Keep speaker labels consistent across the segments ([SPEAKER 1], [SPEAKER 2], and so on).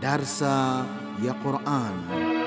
[SPEAKER 1] Darsa ya Quran.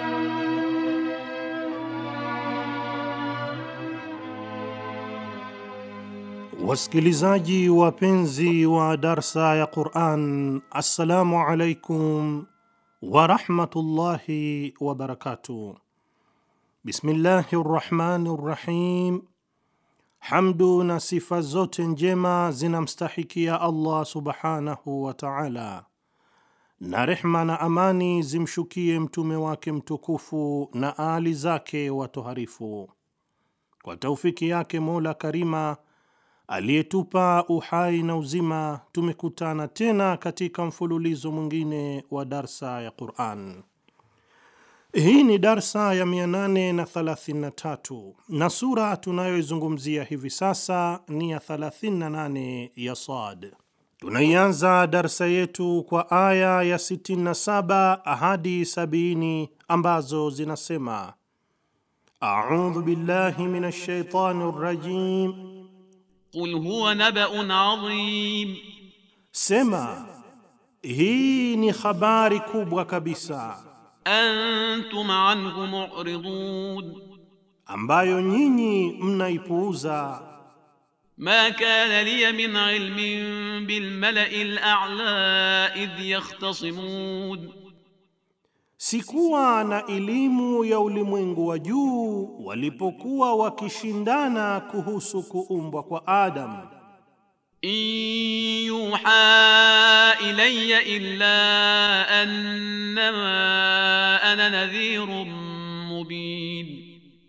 [SPEAKER 2] Wasikilizaji wapenzi wa darsa ya Quran, assalamu alaikum warahmatullahi wabarakatuh. Bismillahi rrahmani rrahim. Hamdu na sifa zote njema zinamstahikia Allah subhanahu wa taala, na rehma na amani zimshukie mtume wake mtukufu na aali zake watoharifu. Kwa taufiki yake Mola Karima aliyetupa uhai na uzima, tumekutana tena katika mfululizo mwingine wa darsa ya Quran. Hii ni darsa ya 833 na sura tunayoizungumzia hivi sasa ni ya 38 ya Sad. Tunaianza darsa yetu kwa aya ya 67 hadi 70 ambazo zinasema: audhu billahi minash shaitani rrajim,
[SPEAKER 3] Qul huwa nabaun adhim,
[SPEAKER 2] sema hii ni habari kubwa kabisa
[SPEAKER 3] antum anhu mu'ridun,
[SPEAKER 2] ambayo nyinyi mnaipuuza.
[SPEAKER 3] ma kana liya min ilmin bil mala'i al-a'la idh yakhtasimun,
[SPEAKER 2] Sikuwa na elimu ya ulimwengu wa juu walipokuwa wakishindana kuhusu kuumbwa kwa Adamu.
[SPEAKER 3] in yuha ilayya illa annama ana nadhirun mubin,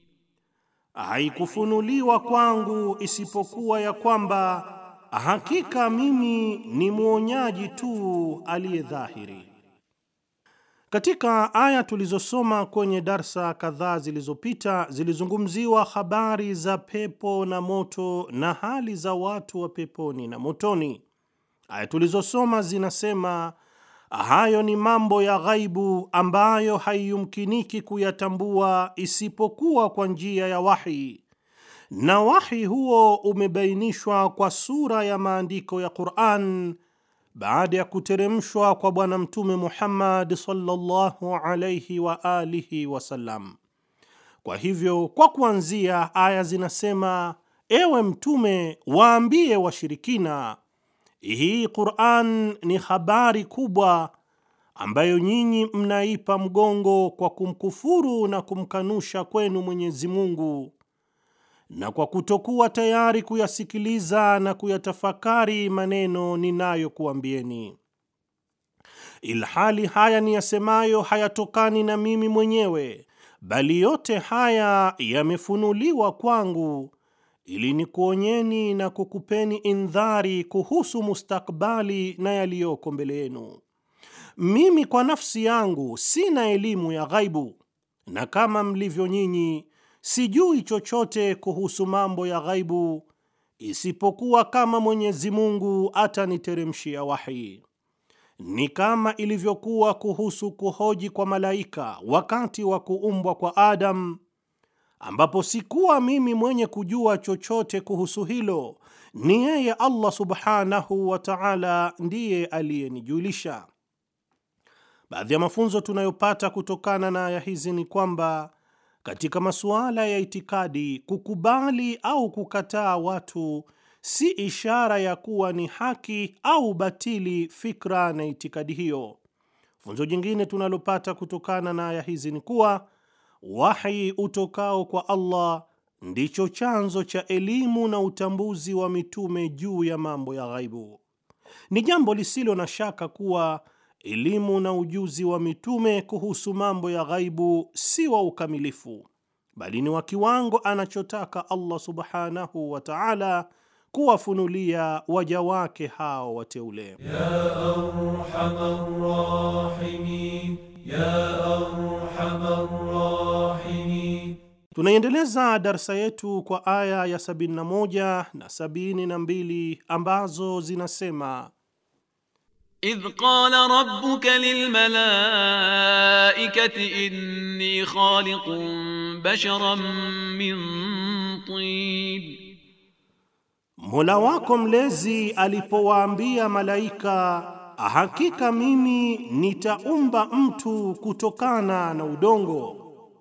[SPEAKER 2] Haikufunuliwa kwangu isipokuwa ya kwamba hakika mimi ni mwonyaji tu aliye dhahiri. Katika aya tulizosoma kwenye darsa kadhaa zilizopita zilizungumziwa habari za pepo na moto na hali za watu wa peponi na motoni. Aya tulizosoma zinasema hayo ni mambo ya ghaibu ambayo haiyumkiniki kuyatambua isipokuwa kwa njia ya wahi, na wahi huo umebainishwa kwa sura ya maandiko ya Qur'an baada ya kuteremshwa kwa Bwana Mtume Muhammad sallallahu alayhi wa alihi wasallam. Kwa hivyo, kwa kuanzia, aya zinasema: ewe Mtume, waambie washirikina, hii Qur'an ni habari kubwa ambayo nyinyi mnaipa mgongo kwa kumkufuru na kumkanusha kwenu Mwenyezi Mungu na kwa kutokuwa tayari kuyasikiliza na kuyatafakari maneno ninayokuambieni, ilhali haya niyasemayo hayatokani na mimi mwenyewe, bali yote haya yamefunuliwa kwangu ili nikuonyeni na kukupeni indhari kuhusu mustakbali na yaliyoko mbele yenu. Mimi kwa nafsi yangu sina elimu ya ghaibu, na kama mlivyo nyinyi sijui chochote kuhusu mambo ya ghaibu isipokuwa kama Mwenyezi Mungu ataniteremshia wahi. Ni kama ilivyokuwa kuhusu kuhoji kwa malaika wakati wa kuumbwa kwa Adam, ambapo sikuwa mimi mwenye kujua chochote kuhusu hilo, ni yeye Allah subhanahu wa ta'ala ndiye aliyenijulisha. Baadhi ya mafunzo tunayopata kutokana na aya hizi ni kwamba katika masuala ya itikadi, kukubali au kukataa watu si ishara ya kuwa ni haki au batili fikra na itikadi hiyo. Funzo jingine tunalopata kutokana na aya hizi ni kuwa wahi utokao kwa Allah ndicho chanzo cha elimu na utambuzi wa mitume juu ya mambo ya ghaibu. Ni jambo lisilo na shaka kuwa elimu na ujuzi wa mitume kuhusu mambo ya ghaibu si wa ukamilifu, bali ni wa kiwango anachotaka Allah subhanahu wa ta'ala kuwafunulia waja wake hao wateule.
[SPEAKER 4] Ya arhamar rahimin, ya arhamar rahimin.
[SPEAKER 2] Tunaiendeleza darsa yetu kwa aya ya 71 na 72 ambazo zinasema
[SPEAKER 3] idh qala rabbuka lilmalaikati inni khaliqun basharan min tin,
[SPEAKER 2] Mola wako mlezi alipowaambia malaika, hakika mimi nitaumba mtu kutokana na udongo.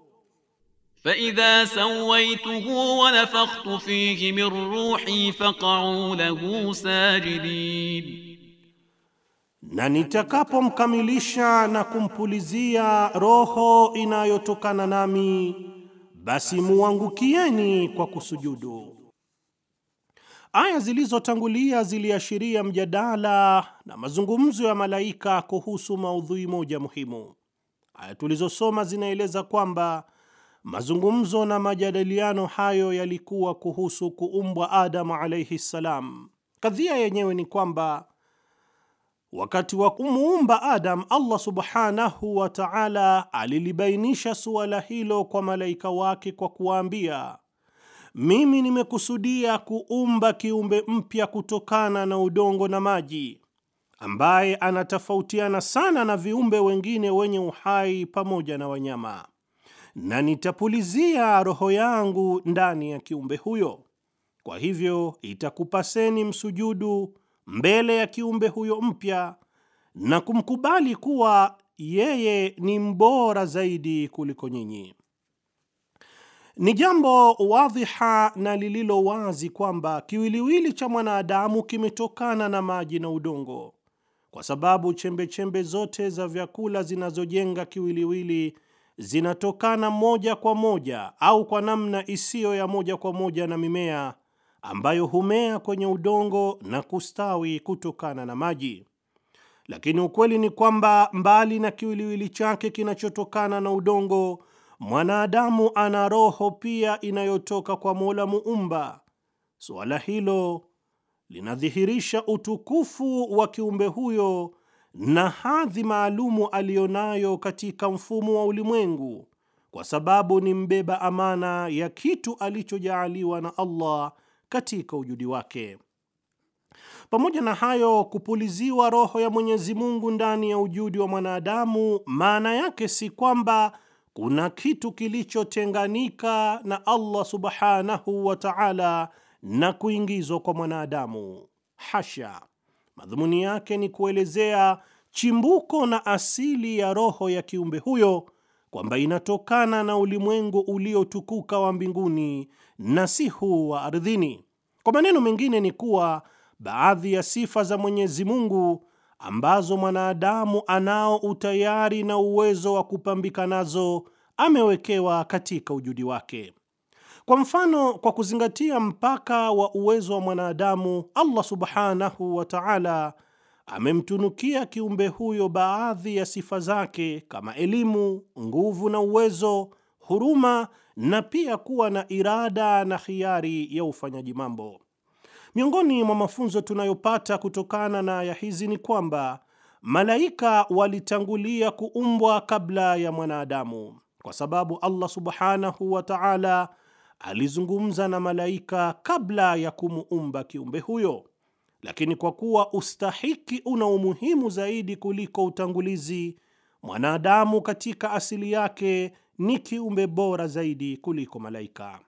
[SPEAKER 3] فإذا سويته ونفخت فيه من روحي فقعوا له ساجدين
[SPEAKER 2] na nitakapomkamilisha na kumpulizia roho inayotokana nami, basi muangukieni kwa kusujudu. Aya zilizotangulia ziliashiria mjadala na mazungumzo ya malaika kuhusu maudhui moja muhimu. Aya tulizosoma zinaeleza kwamba mazungumzo na majadiliano hayo yalikuwa kuhusu kuumbwa Adamu alaihi ssalam. Kadhia yenyewe ni kwamba wakati wa kumuumba Adam, Allah subhanahu wa ta'ala alilibainisha suala hilo kwa malaika wake kwa kuwaambia, mimi nimekusudia kuumba kiumbe mpya kutokana na udongo na maji, ambaye anatofautiana sana na viumbe wengine wenye uhai pamoja na wanyama, na nitapulizia roho yangu ndani ya kiumbe huyo. Kwa hivyo itakupaseni msujudu mbele ya kiumbe huyo mpya na kumkubali kuwa yeye ni mbora zaidi kuliko nyinyi. Ni jambo wadhiha na lililo wazi kwamba kiwiliwili cha mwanadamu kimetokana na maji na udongo, kwa sababu chembechembe -chembe zote za vyakula zinazojenga kiwiliwili zinatokana moja kwa moja au kwa namna isiyo ya moja kwa moja na mimea ambayo humea kwenye udongo na kustawi kutokana na maji. Lakini ukweli ni kwamba mbali na kiwiliwili chake kinachotokana na udongo, mwanadamu ana roho pia inayotoka kwa Mola Muumba. Suala hilo linadhihirisha utukufu wa kiumbe huyo na hadhi maalumu aliyonayo katika mfumo wa ulimwengu, kwa sababu ni mbeba amana ya kitu alichojaaliwa na Allah katika ujudi wake. Pamoja na hayo, kupuliziwa roho ya Mwenyezi Mungu ndani ya ujudi wa mwanadamu, maana yake si kwamba kuna kitu kilichotenganika na Allah subhanahu wa ta'ala na kuingizwa kwa mwanadamu. Hasha! Madhumuni yake ni kuelezea chimbuko na asili ya roho ya kiumbe huyo, kwamba inatokana na ulimwengu uliotukuka wa mbinguni na si huu wa ardhini. Kwa maneno mengine ni kuwa baadhi ya sifa za Mwenyezi Mungu ambazo mwanadamu anao utayari na uwezo wa kupambika nazo amewekewa katika ujudi wake. Kwa mfano, kwa kuzingatia mpaka wa uwezo wa mwanadamu, Allah subhanahu wa ta'ala amemtunukia kiumbe huyo baadhi ya sifa zake kama elimu, nguvu na uwezo, huruma na pia kuwa na irada na khiari ya ufanyaji mambo. Miongoni mwa mafunzo tunayopata kutokana na aya hizi ni kwamba malaika walitangulia kuumbwa kabla ya mwanadamu, kwa sababu Allah subhanahu wa ta'ala alizungumza na malaika kabla ya kumuumba kiumbe huyo. Lakini kwa kuwa ustahiki una umuhimu zaidi kuliko utangulizi, mwanadamu katika asili yake ni kiumbe bora zaidi kuliko malaika.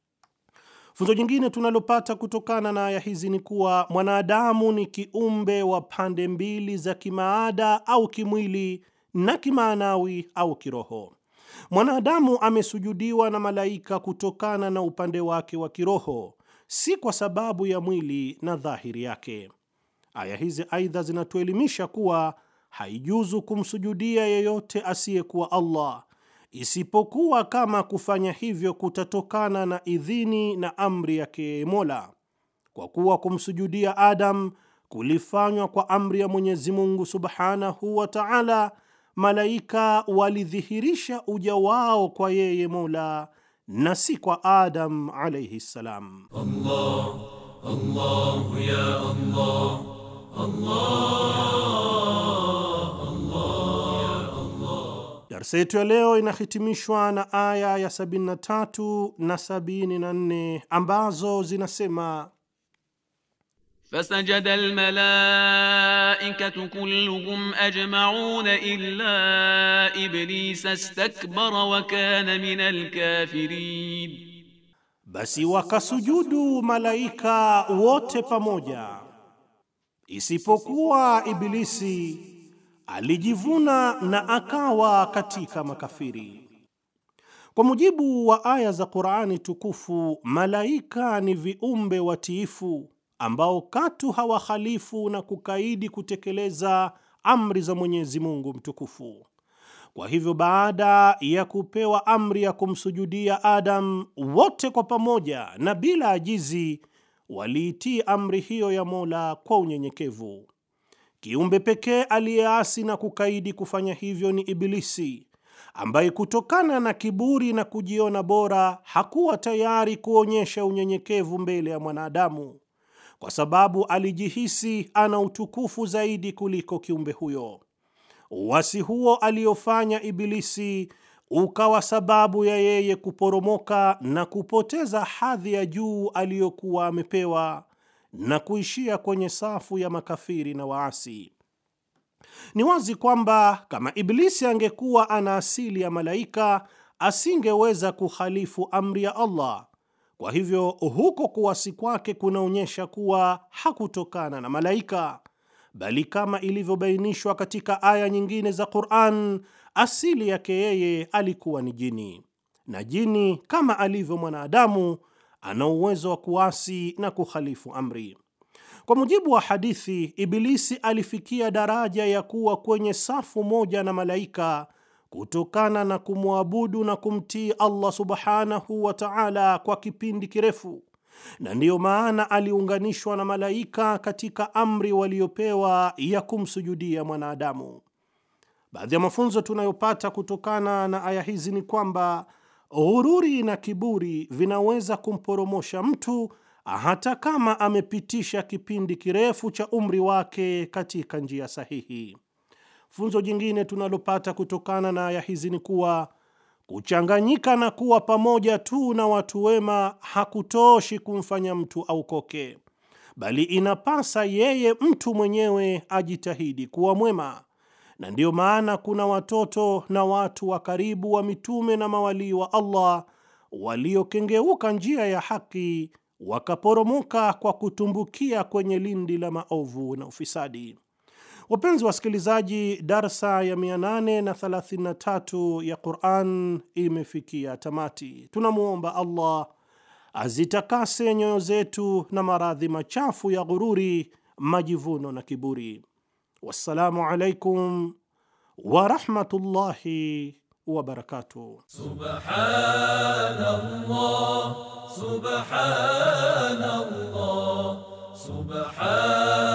[SPEAKER 2] Funzo jingine tunalopata kutokana na aya hizi ni kuwa mwanadamu ni kiumbe wa pande mbili za kimaada au kimwili na kimaanawi au kiroho. Mwanadamu amesujudiwa na malaika kutokana na upande wake wa kiroho, si kwa sababu ya mwili na dhahiri yake. Aya hizi aidha zinatuelimisha kuwa haijuzu kumsujudia yeyote asiyekuwa Allah isipokuwa kama kufanya hivyo kutatokana na idhini na amri yake Mola, kwa kuwa kumsujudia Adam kulifanywa kwa amri ya Mwenyezi Mungu Subhanahu wa Ta'ala. Malaika walidhihirisha uja wao kwa yeye Mola na si kwa Adam alayhi salam.
[SPEAKER 4] Allah, Allah, ya Allah, Allah, Allah, ya Allah.
[SPEAKER 2] Darsa yetu ya leo inahitimishwa na aya ya 73 na 74 ambazo zinasema
[SPEAKER 3] فسجد الملائكة كلهم أجمعون إلا إبليس استكبر وكان من الكافرين
[SPEAKER 2] Basi wakasujudu malaika wote pamoja, isipokuwa Ibilisi alijivuna na akawa katika makafiri. Kwa mujibu wa aya za Qur'ani tukufu, malaika ni viumbe watiifu ambao katu hawahalifu na kukaidi kutekeleza amri za Mwenyezi Mungu mtukufu. Kwa hivyo baada ya kupewa amri ya kumsujudia Adam, wote kwa pamoja na bila ajizi waliitii amri hiyo ya Mola kwa unyenyekevu. Kiumbe pekee aliyeasi na kukaidi kufanya hivyo ni Ibilisi, ambaye kutokana na kiburi na kujiona bora hakuwa tayari kuonyesha unyenyekevu mbele ya mwanadamu, kwa sababu alijihisi ana utukufu zaidi kuliko kiumbe huyo. Uasi huo aliyofanya Ibilisi ukawa sababu ya yeye kuporomoka na kupoteza hadhi ya juu aliyokuwa amepewa na kuishia kwenye safu ya makafiri na waasi. Ni wazi kwamba kama Ibilisi angekuwa ana asili ya malaika, asingeweza kukhalifu amri ya Allah. Kwa hivyo huko kuwasi kwake kunaonyesha kuwa hakutokana na malaika bali kama ilivyobainishwa katika aya nyingine za Qur'an, asili yake yeye alikuwa ni jini, na jini kama alivyo mwanadamu ana uwezo wa kuasi na kukhalifu amri. Kwa mujibu wa hadithi, Ibilisi alifikia daraja ya kuwa kwenye safu moja na malaika kutokana na kumwabudu na kumtii Allah subhanahu wa ta'ala kwa kipindi kirefu na ndiyo maana aliunganishwa na malaika katika amri waliopewa ya kumsujudia mwanadamu. Baadhi ya mafunzo tunayopata kutokana na aya hizi ni kwamba ghururi na kiburi vinaweza kumporomosha mtu hata kama amepitisha kipindi kirefu cha umri wake katika njia sahihi. Funzo jingine tunalopata kutokana na aya hizi ni kuwa kuchanganyika na kuwa pamoja tu na watu wema hakutoshi kumfanya mtu aokoke, bali inapasa yeye mtu mwenyewe ajitahidi kuwa mwema. Na ndiyo maana kuna watoto na watu wa karibu wa mitume na mawalii wa Allah waliokengeuka njia ya haki wakaporomoka kwa kutumbukia kwenye lindi la maovu na ufisadi. Wapenzi wasikilizaji, darsa ya 833 ya Quran imefikia tamati. Tunamwomba Allah azitakase nyoyo zetu na maradhi machafu ya ghururi, majivuno na kiburi. Wassalamu alaikum warahmatullahi wabarakatuh.
[SPEAKER 4] Subhanallah, subhanallah, subhanallah.